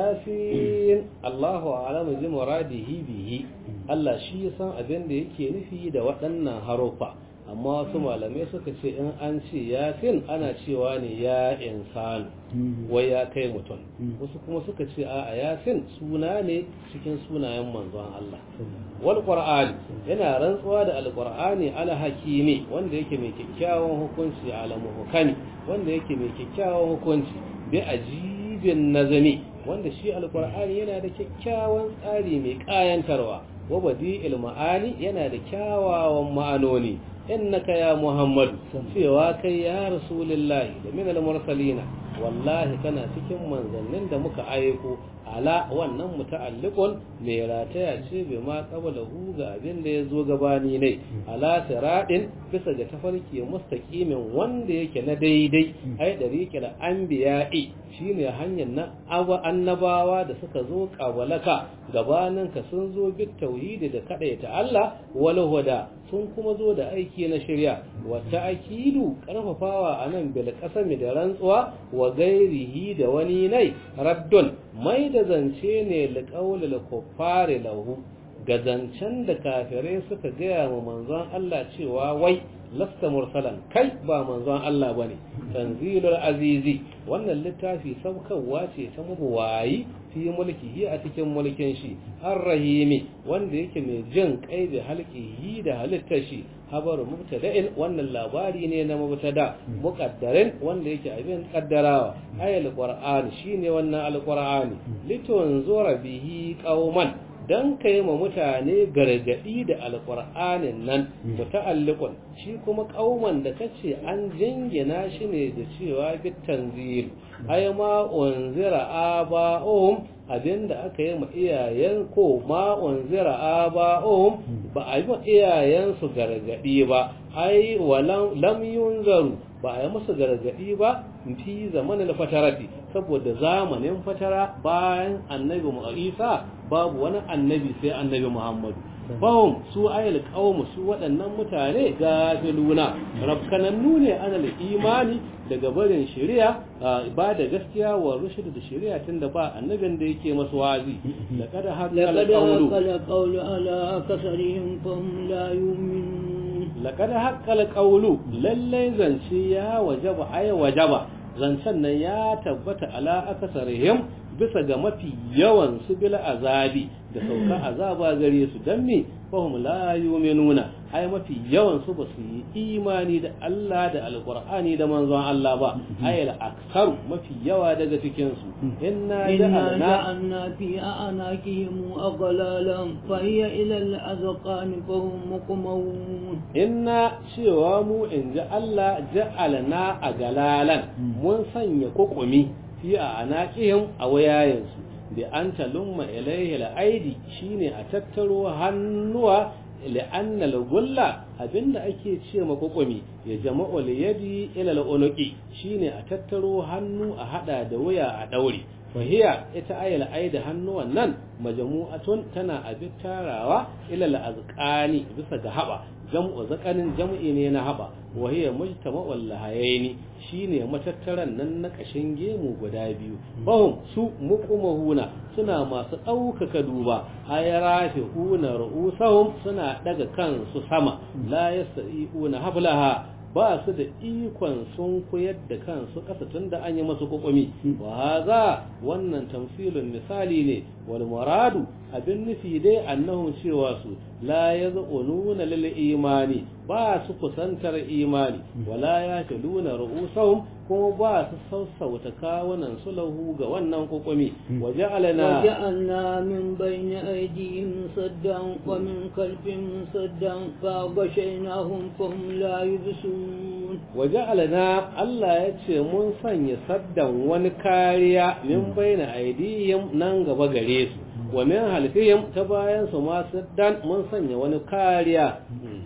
ياسين الله أعلم بمراده به Allah shi ya san abin da yake nufi da waɗannan harufa amma wasu malamai suka ce in an ce yasin ana cewa ne ya insanu wai ya kai mutum wasu kuma suka ce a yasin suna ne cikin sunayen manzon Allah wal qur'ani yana rantsuwa da alqur'ani ala hakimi wanda yake mai kyakkyawan hukunci ala muhkami wanda yake mai kyakkyawan hukunci bi ajibin nazami wanda shi alqur'ani yana da kyakkyawan tsari mai kayantarwa wa badi'il ma'ani yana da kyawawan ma'anoni innaka ya muhammadu cewa kai ya rasulullahi da min al-mursalina wallahi kana cikin manzannin da muka aiko ala wannan muta'alliqun mai rataya ce bai ma qabala hu ga abin da ya zo gabani ne ala siradin bisa ga tafarki mustaqimin wanda yake na daidai ai dariqil anbiya'i shine hanyar na annabawa da suka zo kabalaka gabanin ka sun zo bit tauhidi da kadaita Allah wal huda sun kuma zo da aiki na shirya wata akidu karfafawa anan bil qasami da rantsuwa wa gairihi da wani nai raddun mai da zance ne liqaulil kuffari lahu ga zancen da kafirai suka gaya wa manzon Allah cewa wai lasta mursalan kai ba manzon Allah bane tanzilul azizi wannan littafi saukarwa ce ta mabuwayi fi mulkihi a cikin mulkin shi ar-rahimi wanda yake mai jin kai da halqihi da halittar shi habaru mubtada'in wannan labari ne na mubtada muqaddarin wanda yake abin kaddarawa ayal qur'an shine wannan alqur'ani litunzura bihi qauman dan kai ma mutane gargadi da alqur'anin nan muta'alliqun shi kuma kauman da kace an jingina shi ne da cewa bit tanzil ay ma unzira aba'um abinda aka yi ma iyayen ko ma unzira aba'um ba a yi ma iyayen su gargadi ba ai walam lam yunzaru ba a yi musu gargadi ba fi zamanin fatarati saboda zamanin fatara bayan annabi Isa babu wani annabi sai annabi Muhammadu bahum su ayal qawmu su waɗannan mutane gafiluna rabkanannu ne anal imani daga barin shari'a ba da gaskiya wa rushd da shari'a tunda ba annabin da yake masu wazi laqad haqqal qawlu qawlu ala kasarihim fahum la yu'minun laqad haqqal qawlu lallai zance ya wajaba ay wajaba zancen nan ya tabbata ala akasarihim bisa ga mafi yawan su bil azabi da sauka azaba gare su dan me fahum la yu'minuna ai mafi yawan su ba su yi imani da Allah da alqur'ani da manzon Allah ba ai al aksar mafi yawa daga cikin su inna ja'alna fi anakihim aghlalan fa hiya ila al azqan fahum muqmawun inna cewa mu in ji Allah ja'alna aghlalan mun sanya kokumi fi a anaqihim a wayayensu bi an talumma ilaihi al-aidi shine a tattaro hannuwa li'anna al-gulla abinda ake ce makokomi ya jama'u liyadi ila al-unuqi shine a tattaro hannu a hada da waya a daure fahiya ita ayal aida hannuwan nan majmu'atun tana abin tarawa ila al-azqani bisa ga haba jam'u zakanin jam'i ne na haba wa hiya mujtama'ul lahayaini shine matattaran nan na kashin gemu guda biyu bahum su muqumahuna suna masu ɗaukaka duba ayarafihuna ru'usahum suna daga kansu sama la yastai'una hablaha ba su da ikon sun koyar da kansu kasa tun da an yi masu kokumi wa haza wannan tamsilun misali ne wal muradu abin nufi dai annahum cewa su la yaz'ununa lil imani ba su kusantar imani wala ya taluna ru'usahum kuma ba su sassauta kawunan su lahu ga wannan kokumi waja'alna وجعلنا من بين أيديهم صدا ومن خلفهم صدا فغشيناهم فهم لا يبصرون waja'alna Allah ya ce mun sanya saddan wani kariya min baina aidihim nan gaba gare su wa min halfihim ta bayan su ma saddan mun sanya wani kariya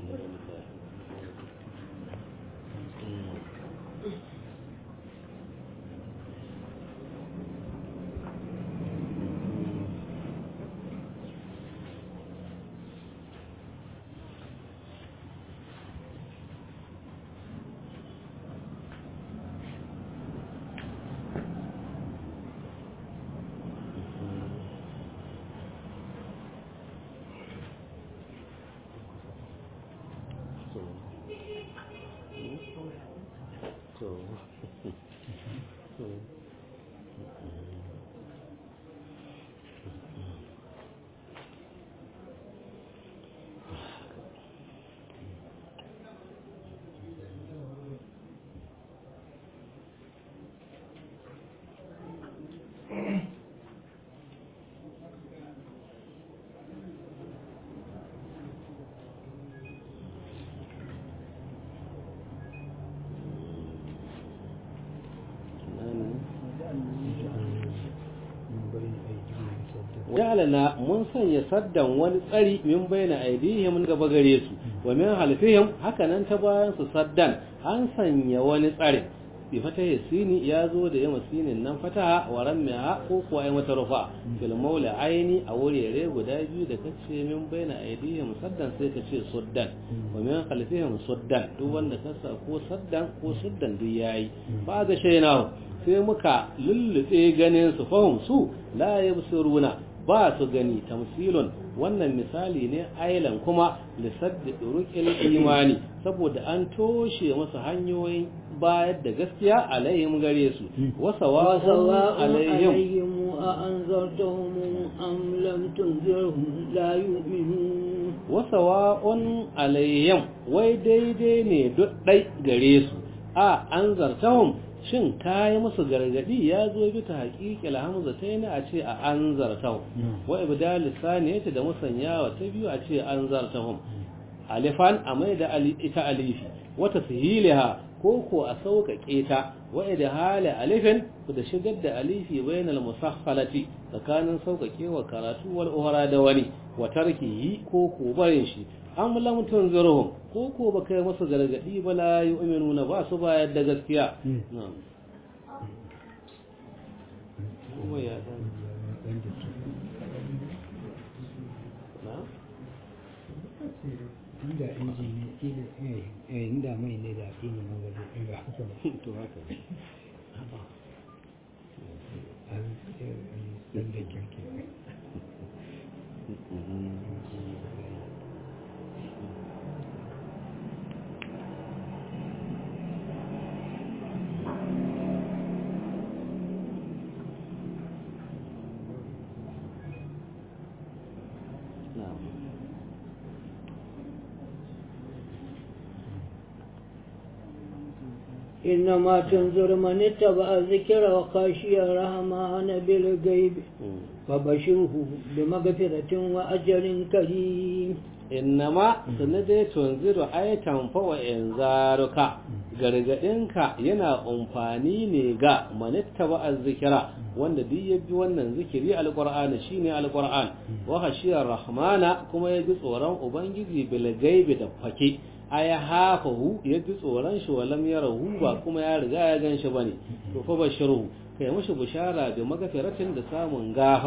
ja'alna mun sanya saddan wani tsari min baina aidihim gaba gare su wa min halfihim hakanan ta bayan su saddan an sanya wani tsari bi fatahi sini ya zo da yama sinin nan fataha wa rammiha ko kuwa ai mata rufa fil maula aini a wurare guda biyu da kace min baina aidihim saddan sai ka ce suddan wa min khalfihim suddan duk wanda ka sa ko saddan ko suddan duk yayi ba ga shainahu sai muka lullube ganin su fahim su la yabsuruna ba su gani tamsilun wannan misali ne ailan kuma lissaddi duruqil imani saboda an toshe masa hanyoyin bayar da gaskiya alaihim gare su wasawa alaihim أأنذرتهم أم لم تنذرهم لا يؤمنون wasawa'un alaihim wai daidai ne duk ɗai gare su a an zartahum shin kayi musu gargadi ya zo bi ta haƙiƙi alhamza ta yi a ce a an zartahum wa ibda lisani da musanyawa ta biyu a ce an zartahum alifan a mai da ita alifi wata sihiliha ko ko a sauƙaƙe ta wa da hali alifin da shigar da alifi bainal musaffalati tsakanin sauƙaƙewa karatu wal uhra da wani wa tarkihi ko ko barin shi am lam tunzirhum ko ko baka yi musu gargadi ba la yu'minuna ba su bayar da gaskiya na'am kuma ya dan inda inji ne kila eh inda mai ne da kila na ba zai ba haka ba to haka ne an dan da kirki na'am إنما تنذر من اتبع الذكر وخشي الرحمن بالغيب فبشره بمغفرة وأجر كريم innama sanadai tunziru ayatan fa wa inzaruka gargadinka yana amfani ne ga manittaba azzikira wanda duk ya bi wannan zikiri alqur'ani shine alqur'an wa khashiyar rahmana kuma ya ji tsoron ubangiji bil gaibi da fake aya hafahu ya ji tsoron shi walam yarahu ba kuma ya riga ya gan shi bane to fa bashiru kai mushi bishara da magafiratin da samun gafara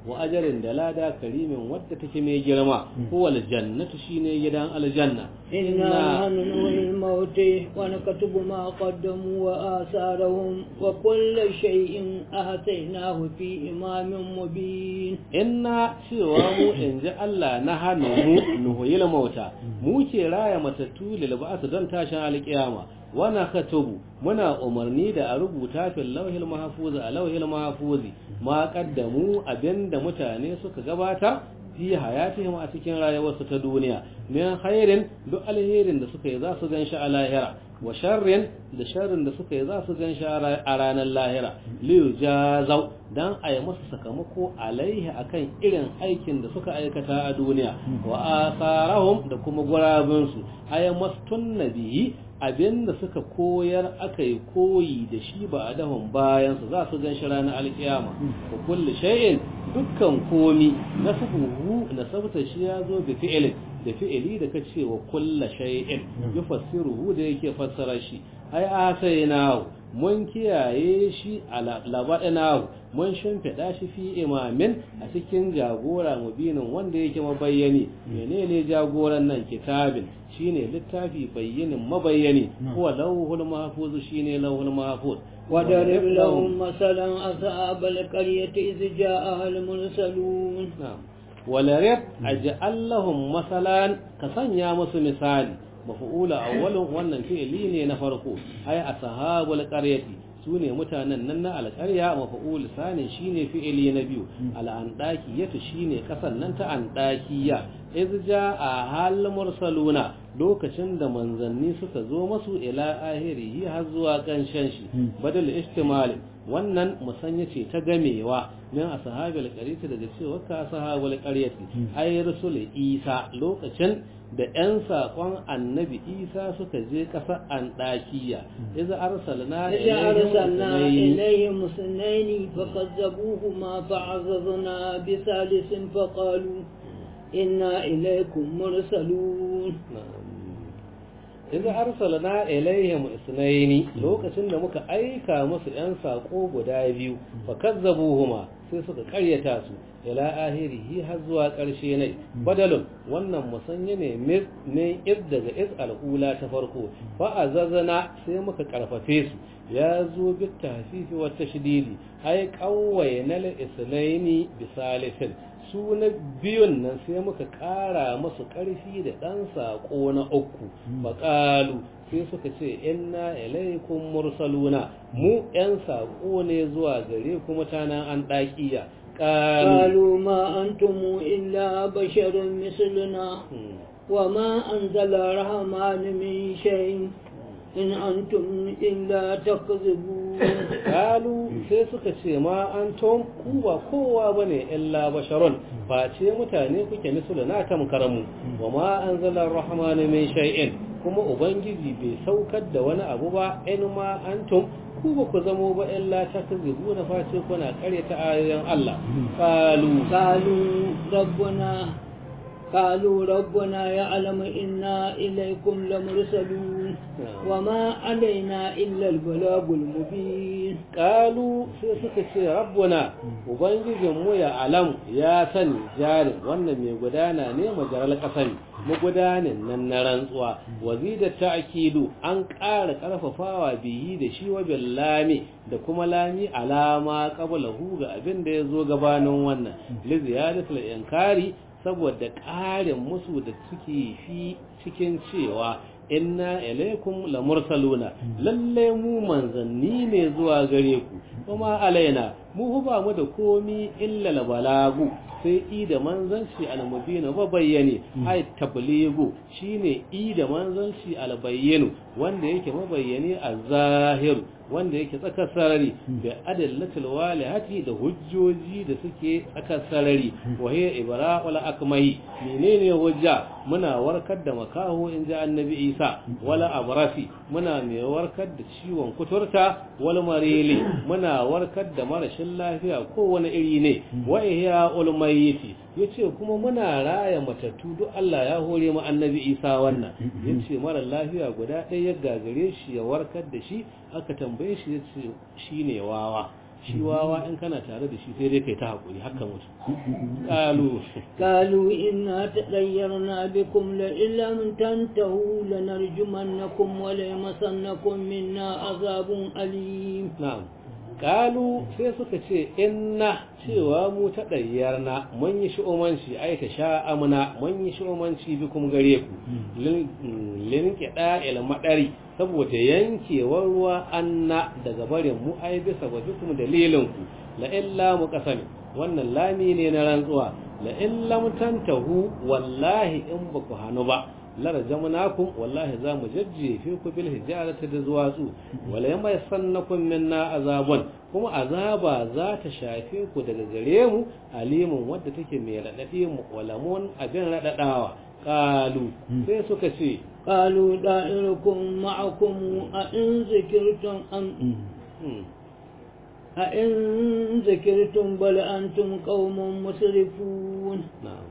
wa ajarin da lada karimin wadda take mai girma huwa aljannatu shine gidan aljanna إنا ننوي الموت ونكتب ما قدموا وآثارهم وكل شيء أهتيناه في إمام مبين inna cewa mu in ji Allah na hannu mu nuhuyil mauta mu ke raya matattu lil ba'su don tashin alƙiyama wana katubu muna umarni da a rubuta fil lauhil mahfuz a lauhil mahfuzi ma qaddamu abinda mutane suka gabata fi hayatihim a cikin rayuwarsu ta duniya min khairin duk alherin da suka yi za su ganshi a lahira wa sharrin da sharrin da suka yi za su ganshi a ranar lahira liyu jazau dan a yi masa sakamako alaihi akan irin aikin da suka aikata a duniya wa asarahum da kuma gurabinsu ay mastun nabiyi abinda suka koyar aka yi koyi da shi ba a dahun bayansu za su gan shi ranar alkiyama wa kulli shay'in dukkan komi na sabuhu na sabta shi ya zo bi fi'ilin da fi'ili da ka ce wa kulla shay'in yufassiruhu da yake fassara shi ai asainahu mun kiyaye shi a labadanahu mun shimfiɗa shi fi imamin a cikin jagora mubinin wanda yake mabayyani menene jagoran nan kitabin shine littafi bayyinin mabayyani huwa lawhul mahfuz shine lawhul mahfuz وضرب لهم مثلا أصحاب القرية إذ جاءها المرسلون نعم ولرب أجعل لهم مثلا كسنيا musu misali maf'ula awwalun wannan fi'li ne na farko ay ashabul qaryati sune mutanen nan na alƙarya maf'ul sani shine fi'li na biyu al'andakiyatu shine kasan nan ta andakiya iz jaa hal mursaluna lokacin da manzanni suka zo masu ila ahirihi har zuwa kanshen shi badal ihtimal wannan musanya ce ta gamewa min ashabil qaryati daga cewa ka ashabul qaryati ay rasul isa lokacin da ‘yan saƙon annabi isa suka je ƙasar anɗakiya iza arsalna ilayhim musnaini fakazzabuhuma fa'azzazna bisalisin faqalu inna ilaykum mursalun iza arsalna ilaihim isnaini lokacin da muka aika musu ‘yan saƙo guda biyu fakazzabuhuma sai suka ƙaryata su ila ahirihi har zuwa ƙarshe ne badalun wannan musanya ne min iz daga iz al'ula ta farko fa azazana sai muka karfafe su ya zo bi tahfifi wa tashdidi ai qawwayna lil islaini bi salisin su na biyun nan sai muka ƙara musu ƙarfi da ɗan saƙo na uku baƙalu sai suka ce inna ilaikum mursaluna mu ‘yan saƙo ne zuwa gare ku mutanen an ɗaƙiya قالوا ما أنتم إلا بشر مثلنا وما أنزل الرحمن من شيء in antum illa takzibun kalu sai suka ce ma antum ku ba kowa bane illa basharun face mutane kuke misalu na tamkaramu wa ma anzala ar-rahman min shay'in kuma ubangiji bai saukar da wani abu ba in ma antum ku ba ku zamo ba illa takzibuna face kuna karyata ayoyin Allah kalu qalu rabbuna قالوا ربنا يعلم إنا إليكم لمرسلون وما علينا إلا البلاغ المبين قالوا سيسك ربنا وبنجي مو يا علم يا سني جار wannan mai gudana ne majaral kasami magudanin nan na rantsuwa wazida ta'kidu an ƙara ƙarfafawa bihi da shi wa billami da kuma lami alama qablahu ga abin da yazo gabanin wannan li ziyadatul inkari saboda ƙarin musu da suke fi cikin cewa inna ilaikum la mursaluna lalle mu manzanni ne zuwa gare ku kuma alaina mu ba mu da komi illa la balagu sai i da manzanci almubina ba bayyane ai tabligu shine i da manzanci albayyinu wanda yake mabayyane a zahiru wanda yake tsakar sarari da adallatul walihati da hujjoji da suke tsakar sarari wa hiya ibra'ul akmahi menene hujja muna warkar da makaho in ji annabi isa wala abrafi muna mai warkar da ciwon kuturta wal marili muna warkar da marashin lafiya kowane iri ne wa ihya ulmayiti yace kuma muna raya matattu duk Allah ya hore mu annabi isa wannan yace mara lafiya guda ɗaya ya gagare shi ya warkar da shi aka tambaye shi yace shine wawa shi wawa in kana tare da shi sai dai kai ta hakuri haka mutu qalu قالوا إنا تطيرنا بكم لئن لم تنتهوا لنرجمنكم وليمسنكم منا عذاب أليم na'am qalu sai suka ce inna cewa mu ta dayyarna mun yi shi'umanci ai ta sha'amuna mun yi shi'umanci bikum gare ku lin kida il madari saboda yankewar ruwa anna daga barin mu ai bisa ga bikum dalilin ku la illa mu kasami wannan lami ne na rantsuwa la illa mutantahu wallahi in ba ku hanu ba larjamnakum wallahi za mu jajjefe ku bil hijarati da zuwatsu wala yamma yasannakum minna azabun kuma azaba za ta shafe ku daga gare mu alimun wadda take mai radadi mu walamun abin radadawa qalu sai suka ce قالوا دائركم معكم أئن ذكرتم أم أئن ذكرتم بل أنتم قوم مسرفون na'am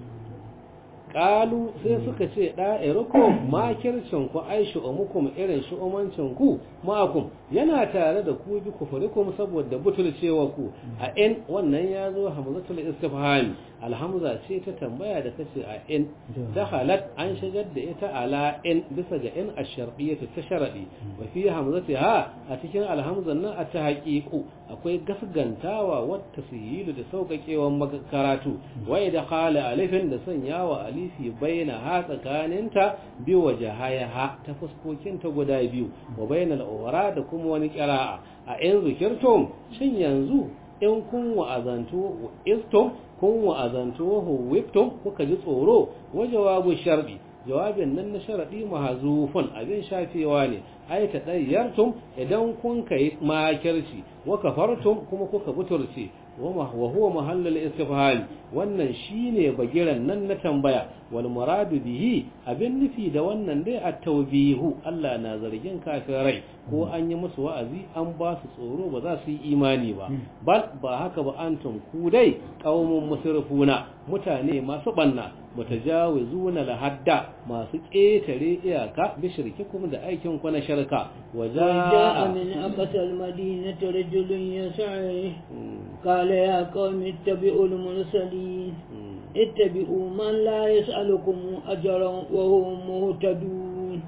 qalu sai suka ce da'irukum makircin ku ai shu'umukum irin shu'umancin ku ma'akum yana tare da ku bi kufurikum saboda butulcewa ku a in wannan ya zo hamzatul istifhami alhamza ce ta tambaya da kace a in dakhalat an shigar da ita ala in bisa ga in ash-shar'iyyah ta sharadi wa fi hamzatiha a cikin alhamzan nan a ta haqiqu akwai gasgantawa wa tasyilu da sauƙaƙewan karatu wa idkhala alifin da sanyawa alifi baina ha tsakaninta bi wajahaha ta fuskokin ta guda biyu wa bainal ughra da kuma wani qira'a a in zikirtum shin yanzu in kun wa'azantu istum kun wa'azantu huwiftum kuka ji tsoro wa jawabu sharbi jawabin nan na sharadi mahzufun abin shafewa ne ai ta dayyartum idan kun kai makirci wa kafartum kuma kuka buturce wa huwa mahallul istifham wannan shine bagiran nan na tambaya wal muradu bihi abin nufi da wannan dai at-tawbihu Allah na zargin kafirai ko an yi musu wa'azi an ba su tsoro ba za su yi imani ba bal ba haka ba antum ku dai qaumun musrifuna mutane masu banna mutajawizuna lahadda masu ƙetare iyaka bi shirkikum da aikin ku na shirka وجاء من أقصى المدينة رجل يسعى قال يا قوم اتبعوا المرسلين اتبعوا من لا يسألكم أجرا وهم مهتدون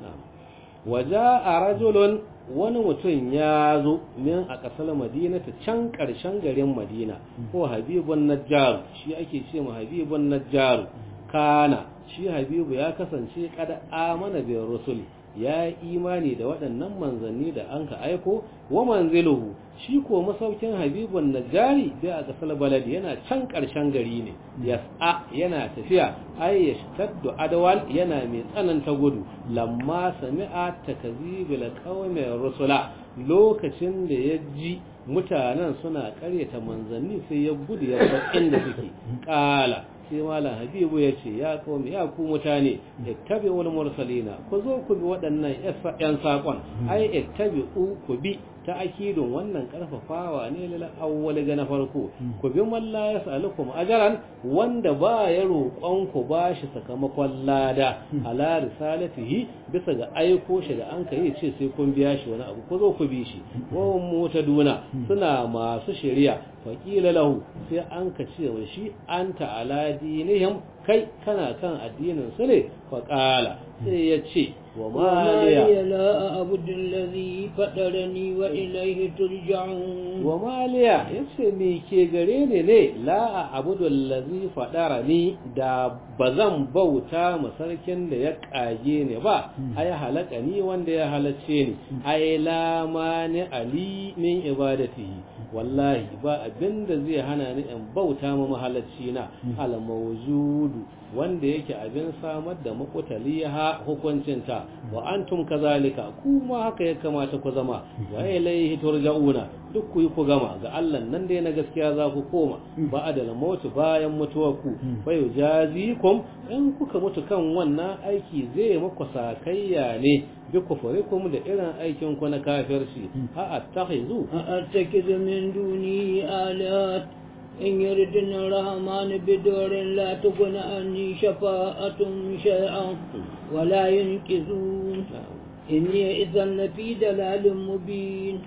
وجاء رجل wani mutum ya zo min a ƙasar madina ta can ƙarshen garin madina ko habibun najjaru shi ake ce ma habibun najjaru kana shi habibu ya kasance kada amana bin rusuli ya yi imani da waɗannan manzanni da an ka aiko wa manziluhu shi ko masaukin habibun najjari bai a ƙasar baladi yana can ƙarshen gari ne yas'a yana tafiya ai ya shtaddu adawal yana mai tsananta gudu lamma sami'a takzibil qaumi rusula lokacin da ya ji mutanen suna ƙaryata manzanni sai ya gudu ya bar inda suke ƙala sai malam habibu ya ce ya kawai ya ku mutane ittabi wal mursalina ku zo ku bi waɗannan yan saƙon ai ittabi ku bi ta akidun wannan karfafawa ne lil awwal ga na farko ku bi man la yasalukum ajran wanda ba ya roƙon ku bashi sakamakon lada ala risalatihi bisa ga aiko shi da an kai ce sai kun biya shi wani abu ku zo ku bi shi wa mutaduna suna masu shari'a faƙila lahu sai an ka ce wa shi anta ala dinihim kai kana kan addinin su ne faƙala sai ya ce wa maliya la abudu allazi fadarani wa ilayhi turja'un wa maliya yace me ke gare ni ne la abudu allazi fadarani da bazan bauta ma sarkin da ya kage ni ba ai halaka ni wanda ya halacce ni ai la mani ali min ibadatihi wallahi ba abinda zai hana ni in bauta ma mahalacci na al mawjudu wanda yake abin samar da makutaliha hukuncinta wa antum kazalika kuma haka ya kamata ku zama wa ilayhi turja'una duk ku yi ku gama ga Allah nan dai na gaskiya za ku koma ba adala mautu bayan mutuwar ku fa yujazikum in kuka mutu kan wannan aiki zai muku sakayya ne bi kufurikum da irin aikin ku na kafirci a attakhizu a attakizu min duni alat إن يردنا الرحمن بدور لا تكن عني شفاءة شيئا ولا ينقذون إني إذا لفي دلال مبين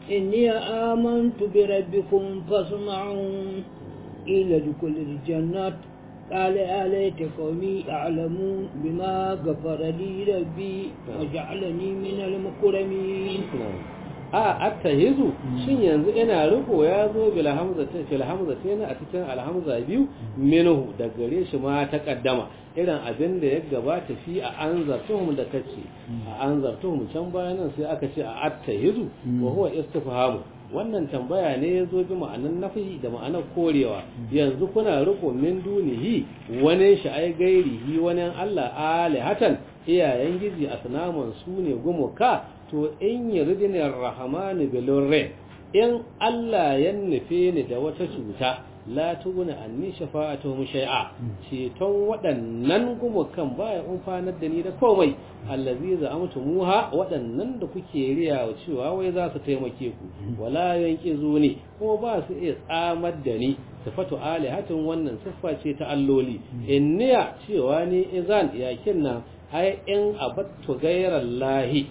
إني آمنت بربكم فاسمعون إلى دخول الجنة قال أليت قومي يعلمون بما غفر لي ربي وجعلني من المكرمين a attahizu shin yanzu ina riko ya zo bil hamza ta fil hamza ta a cikin alhamza biyu minhu da gare shi ma ta kaddama irin abin da ya gabata fi a anzartuhum da kace a anzartuhum can bayanan sai aka ce a attahizu wa huwa istifhamu wannan tambaya ne ya zo bi ma'anan nafi da ma'anar korewa yanzu kuna riko min dunihi wani shi ai gairihi wani Allah alihatan iyayen gizi asnaman su ne gumuka to in yuridinir rahmanu bilurri in Allah ya nufe ni da wata cuta la tuguna anni shafa'atuhum shay'a ceton waɗannan gumukan baya umfanar da ni da komai allazi za'amtumuha waɗannan da kuke riya cewa wai za su taimake ku wala yanqizuni kuma ba su iya tsamar da ni sifatu alihatin wannan siffa ce ta alloli inniya cewa ni izan yakin nan ai in abattu ghayrallahi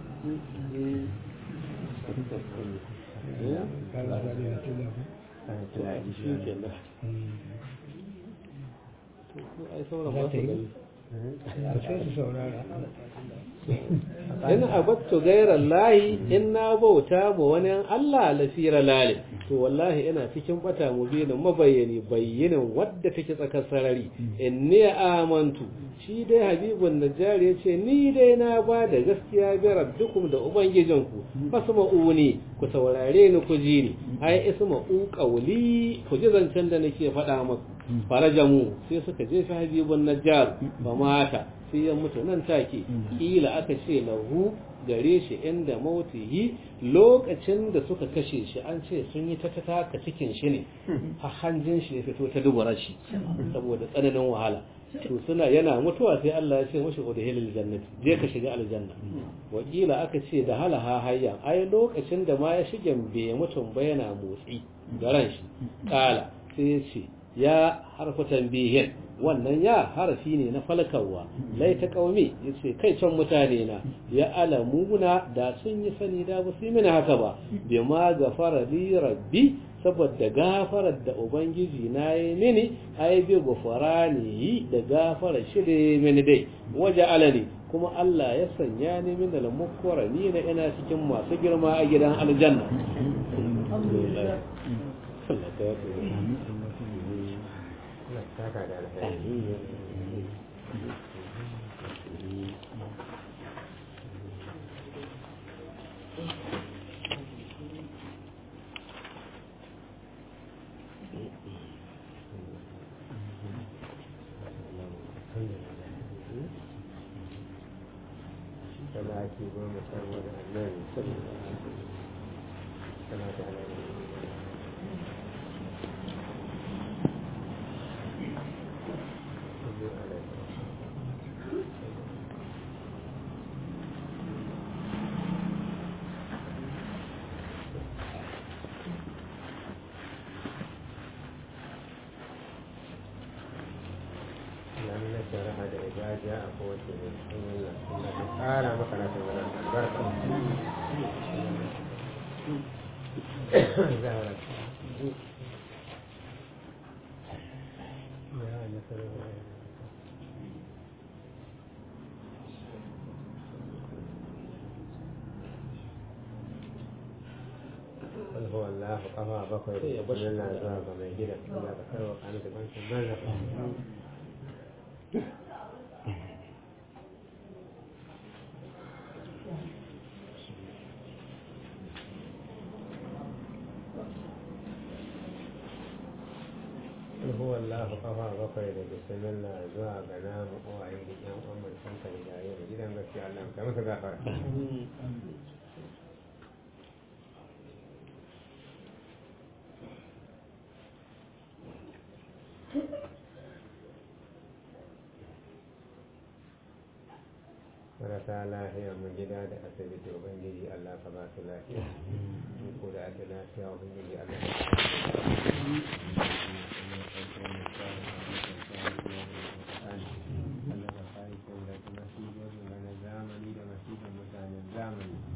in abattu gairar lahi in na bauta ma wani Allah lafira lale to wallahi ina cikin bata mubinin mabayyani bayyinin wadda take tsakar sarari in ne amantu shi dai habibun najjari ya ce ni dai na ba da gaskiya bi rabbikum da ubangijinku fasma'uni ku saurare ni ku ji ni ai isma'u qawli ku ji zancen da nake faɗa maku farajamu sai suka jefa habibun najjar ba mata sai ya mutu nan take kila aka ce lahu gare shi inda mautihi lokacin da suka kashe shi an ce sun yi ta taka cikin shi ne har hanjin shi ya fito ta dubura shi saboda tsananin wahala to suna yana mutuwa sai Allah ya ce mashi udhilil jannati je ka shiga aljanna wakila aka ce da halaha hayya ai lokacin da ma ya shige bai mutum ba yana motsi garan shi kala sai ya ce ya harfa tambihin wannan ya harafi ne na falkarwa lai ta kaumi ya ce kai can mutane na ya alamuna da sun yi sani da ba su yi mini haka ba bi ma gafara li rabbi saboda gafarar da ubangiji na yi mini ai bi gafara ne da gafara shi da mini dai waje alani kuma Allah ya sanya ni min al mukarrami na ina cikin masu girma a gidan aljanna ake goma saboda annabi salatu alaihi shari'a da ijaja a kowace ne sun yi suna ta ƙara maka na tsoron albarka zahara ya nasarar قل هو الله قضى بكر بسم الله زوج ما يجي لك لا بكر وقال لك انت ما هو الله قضى بكر بسم الله زوج نام وعيد يوم أمر سنك إلى جدا بس يعلم كما تذكر marasa lafiya mu gida da asibiti ubangiji Allah ka ba su lafiya in ko da ake lafiya ubangiji Allah ka Allah ka kare da masibobin na zamani da masibin mutanen zamani